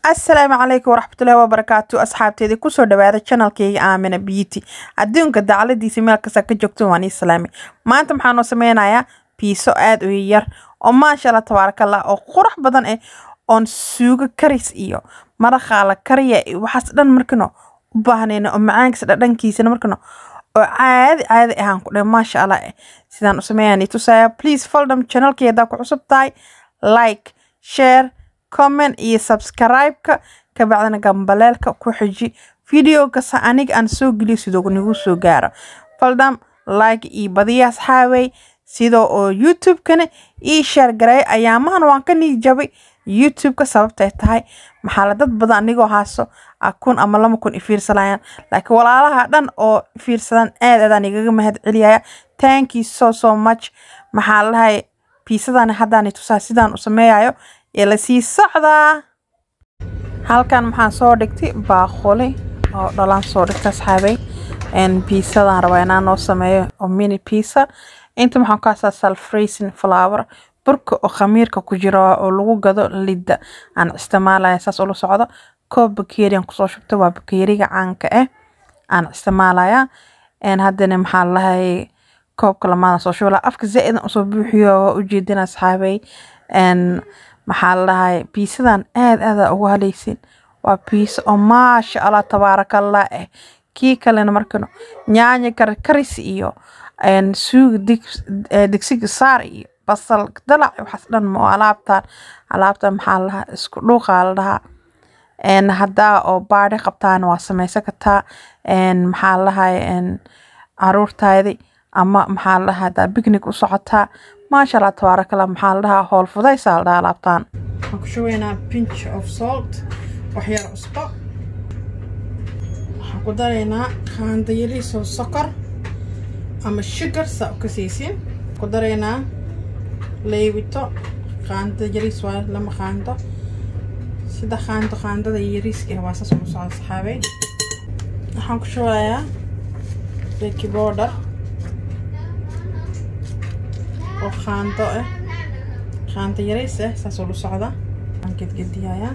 asalaamu calaykum waraxmatullaahi wabarakaatu asxaabteedii kusoo dhawaada channelkeyga aamina beauty adduunka dacladiisa meel kasta ka joogto waan islaami maanta maxaanoo sameynayaa piiso aada u yar oo maasha allah tabaarakallah oo qurux badan eh oon suugo karis iyo maraqaa la kariya iyo waxaas dhan markano u baahnayno oo macaankiisa dhadhankiisana markano oo caadi caadi ahaan ku dhe maasha allah eh sidaan u sameeyaan tusaya please foldham channelkii haddaa ku cusub tahay like share comment iyo subscribe-ka kabacdina gambaleelka ku xiji video kasta aniga aan soo geliyo sidoo nagu soo gaaro faldham like iyo badiya asxaabey sidoo oo youtube-kana ii share gareey ayaamahan waan ka niijabay youtube-ka sababtay tahay maxaa la dad badan anigoo haaso kun ama lama kun ifiirsanayaan laakiin walaalaha dhan oo fiirsadaan aad aadaan igaga mahad celiyaya thank you so so much maxaa lahay piisadani haddaan tusaa sidaan u sameeyayo ee lasii socdaa halkan maxaan soo dhigtay baaquli oo dhalaan soo dhigta asxaabay piisadaan rabaa inaan noo sameeyo oo mini piisa inta maxaan ku hasaa salfracin flower burka oo khamiirka ku jiro oo lagu gado lidda aan isticmaalaya saas ula socdo koob bakeeriyan kusoo shubta waa bakeeriga caanka ah aan isticmaalaya haddana maxaa lahay koobka lamaada soo shubala afka zaa-idan usoo buuxiyo waa ujeedin asxaabay maxaa ladahay biisadan aad aada ugu haleysin waa biisa oo maasha allah tabaarakallah ah kii kalena markano nyaanya karkaris iyo suuga digsiga saar iyo basal dalac waxaas dhan ma alaabtan alaabtan maxaa ladahaa isku dhuuqaa la dhahaa haddaa oo baadhi qabtaan waa sameysan kartaa maxaa ladahay caruurtaadi ama maxaa ladahaa haddaa bicnic u socotaa maasha allah tabaarakallah maxaa la dhahaa howl fudaysaa la dhahaa alaabtaan waxaan ku shubaynaa pinch of salt wax yar cusbo waxaan ku daraynaa qaando yariisoo sokor ama sugar saa u kasaysin ku daraynaa leybito qaando yariis waa lama qaando sida qaando qaandada yariiska ah waa saas ugu socda saxaabey waxaan ku shubayaa baking powder oo qaando ah qaando yarays ah saas oo la socda aan gedgediyayaa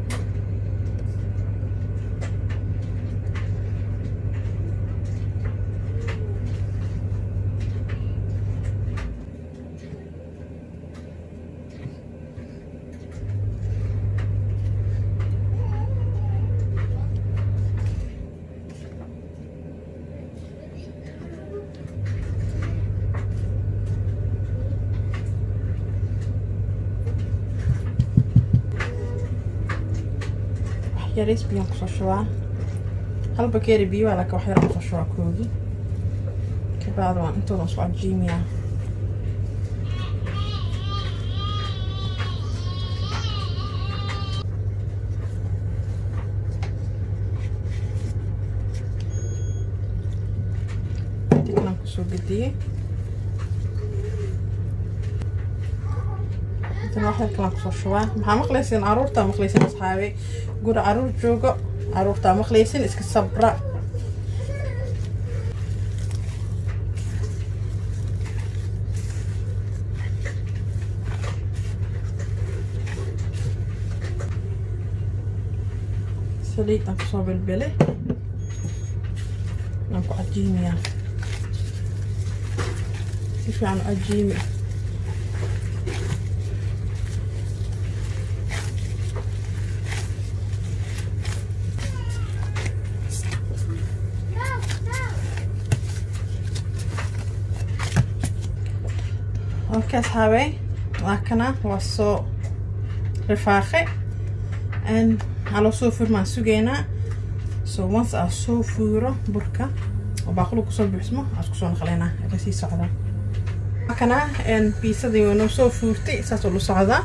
yaris biyaan kusoo shubaa hal bakeeri biyo waa laakiin wax yar kusoo shubaa koogi kabacdi waan intooda isku cajiimiyaa dibnaan kusoo gediyey wax yar kalaan kusoo shubaa maxaa maqlaysin caruurtaa maqlaysin asxaabey guri caruur joogo caruurtaa maqlaysin iska sabra saliid aan kusoo belbele aan ku cajiimiyaa si fiican u cajiimi okay asxaabey laakana waa soo rifaaqe waxaa loo soo furmaan sugeynaa so once aa soo fuuro burka oo baaqulu kusoo buuxsmo aa isku soo naqleynaa aga sii socdaa laakana biisadii waa noo soo fuurtay saas oo la socdaa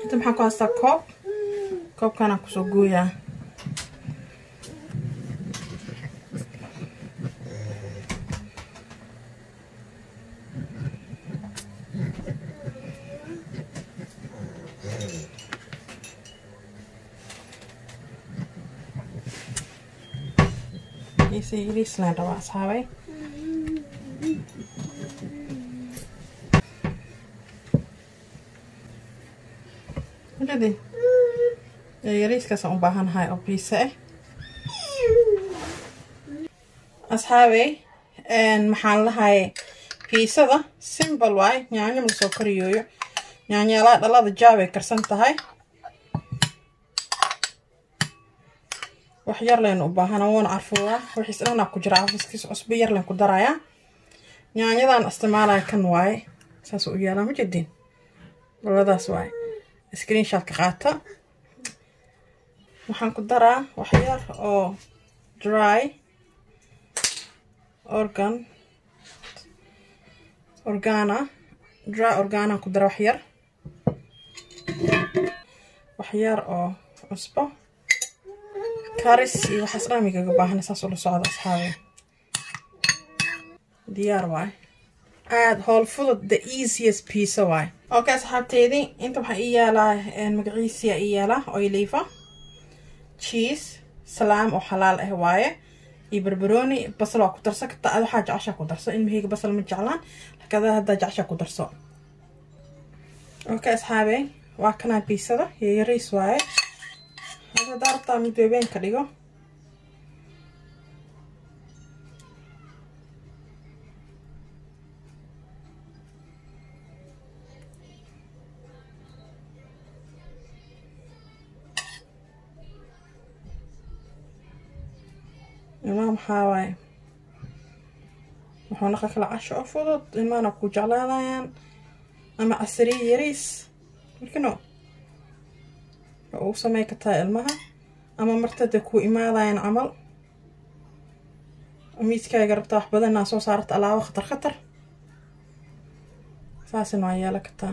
inta maxaan ku haystaa koob koobkanaan kusoo gooyaa isi yariislaan rabaa asxaabay Jadi, yariiskaasaan u baahanahay oo biisa ah asxaabey maxaan lahay biisada simbal waay yaanyo ma soo kariyooyo yaanyaalaa dhalada jaabay karsan tahay wax yar leen u baahana wuuna carfuuraa wixiis dhanaa ku jira carfiskiisa cusbo yar leen ku darayaa yaanyadan isticmaalaya kan waaye saas u yaalaa ma jedin dhaladaas waaye screenshotka qaata waxaan ku daraa wax yar oo dry organ organa dry organaan ku dara wax yar wax yar oo cusbo karis iyo waxaas dhamigaga baahana saas ula socda asxaabe diyaar waay aada howl fudud the easiest piece waay okay asxaabteydii inta waxaa ii yaalaa magaciisiya ii yaalaa oilifa cheese salaam oo xalaal ah waaye iyo barbarooni basal waa ku darsan kartaa ad waxaa jeceshaa ku darso ilmahayga basal ma jeclaan lakada haddaa jeceshaa ku darso okay asxaabe waa kanaa biisada iyo yariis waaye haddaa rabtaa mid beebeen ka dhigo ilmaha maxaa waaye wuxuu naqa kala casho oo fudud ilmahana ku jeclaadayaan ama casariye yariis markino ugu samey kartaa ilmaha ama martada ku imaadayaan camal miiskaaga rabtaa wax badanaa soo saarata alaabo khatar khatar saasina waa yeela kartaa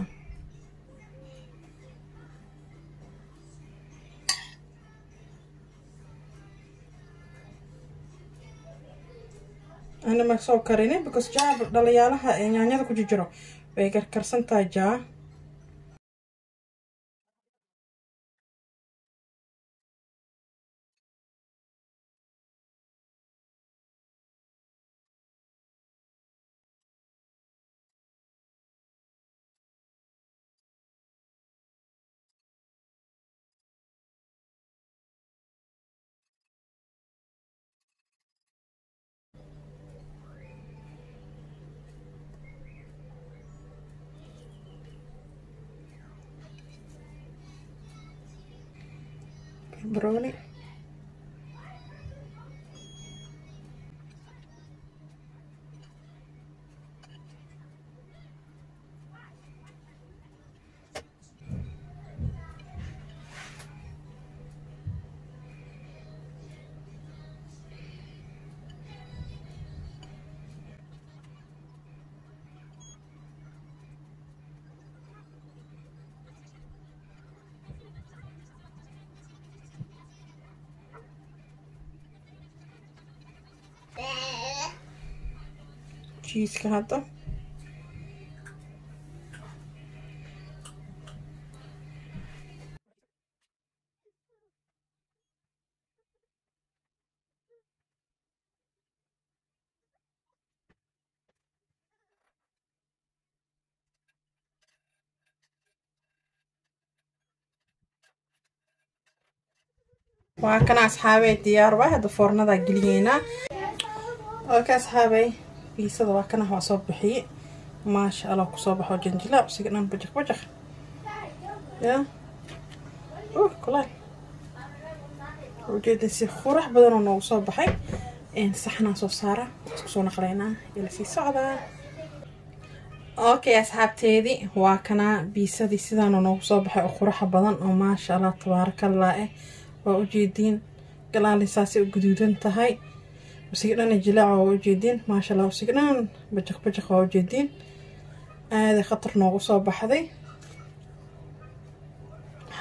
ana ma soo karini because jaa dhaliyaalaha ee yaanyada ku jijiro way karkarsan tahay jaa barbarooni jiiska hadda waa kana asxaabey diyaar waa hadda foornadaa geliyeynaa oka asxaabey biisada waa kana waa soo bixiye maasha allah kusoo baxo janjilaab siga dhan bajaq bajaq ya uh kulaal ujeedin si qurax badanoo noogu soo baxay saxnaa soo saara isku soo naqleynaa ila sii socdaa okay asxaabteedii waa kanaa biisadii sidaana noogu soo baxay oo quraxa badan oo maasha allah tabaarakallah eh waa ujeediin galaalinsaasay u guduudan tahay usiga dhana jilaaca waa ujeediin maasha allah usiga dhan bajaq bajaq waa ujeediin aaday khatar noogu soo baxday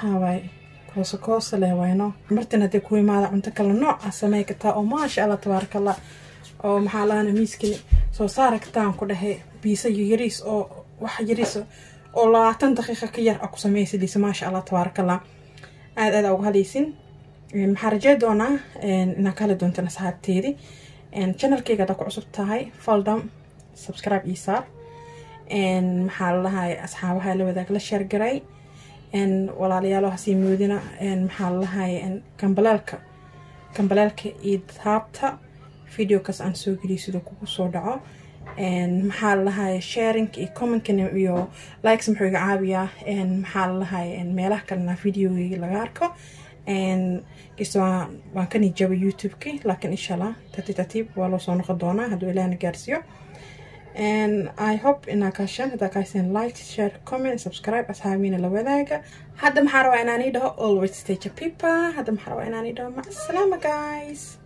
maxaa waaye kooso kooso leh wayno martin haddii ku imaada cunto kale nooc ah samey kartaa oo maasha allah tabaaraka allah oo maxaa lahana miiskani soo saara kartaan ku dhahay biisa yariis oo wax yariis oo labaatan daqiiqa ka yar a ku sameysadiisa maasha allah tabaaraka allah aada aada uga hadlaysin maxaa rajey doonaa inaa ka heli doontaan asxaabteedii channelkeyga haddaa ku cusub tahay faldam subscribe ii saar maxaa lalahay asxaabaha la wadaag la sheergaray walaalayaal hasii moodina maxaa lalahay kambaleelka kambaleelka iyo daabta videokaas aan soo geliyo siduu kugu soo dhaco maxaa lalahay sharinka iyo commentka iyo likes muxuu iga caabiyaa maxaa lalahay meelaha kalena videogeyga laga arko kasta waan ka nijabay youtube-ki laakiin insha allah tartiib tartiib waa loo soo noqon doonaa hadduu ilaahna gaarsiiyo i hope inaa kaashaan haddaa kaaseen like share comment subscribe asxaabiina la wadaaga hadda maxaa rabaa inaan ii dhaho always stage a people hadda maxaa rabaa inaan ii dhaho macsalaama guys